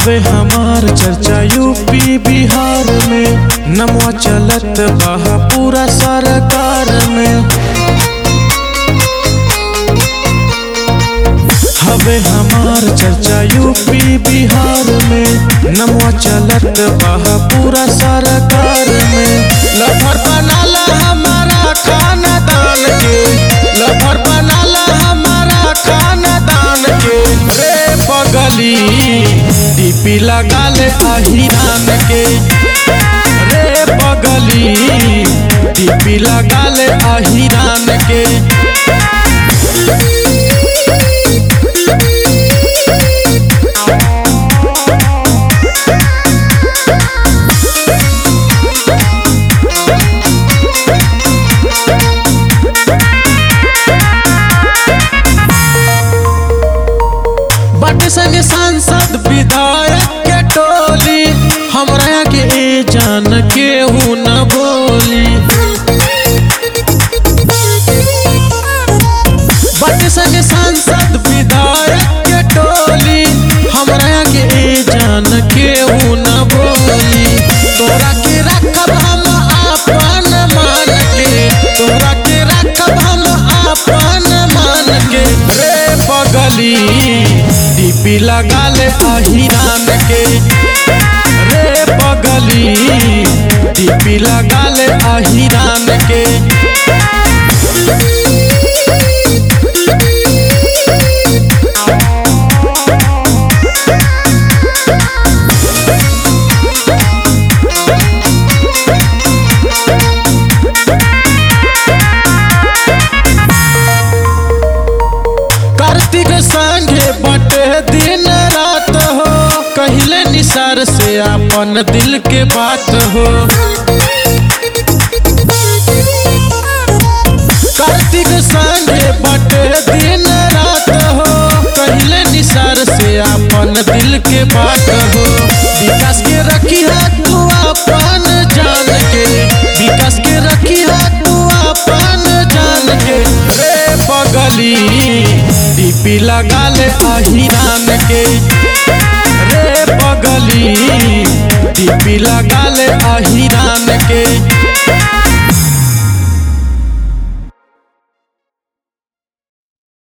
हवे हमार चर्चा यूपी बिहार में नमवा चलत बा पूरा सरकार में हवे हमार चर्चा यूपी बिहार में नमवा चलत बा पूरा सरकार में लफर बनाला हमारा खाना दान के लफर बनाला हमारा खाना दान के रे पगली टीपी लगा ले अहिरान के रे पगली टीपी लगा ले अहिरान के बट संग सांसद विधायक के टोली हमरा के ए जान के हूँ न बोली बट संग सांसद विधायक के टोली हमरा के ए जान के हूँ न बोली तोरा के रखब हम आपन मान के तोरा के रखब हम आपन मान के रे पगली टीपी लगा ले अहिरान के रे पगली टीपी लगा ले अहिरान के कार्तिक संगे बटे दिन रात हो कहिले निसार से अपन दिल के बात हो कार्तिक संगे बटे दिन रात हो कहिले निसार से अपन दिल के बात हो विकास के रखी है तू अपन जान के विकास के रखी है तू अपन जान के रे पगली टीपी लगा ले अहिरान के रे पगली टीपी लगा ले अहिरान के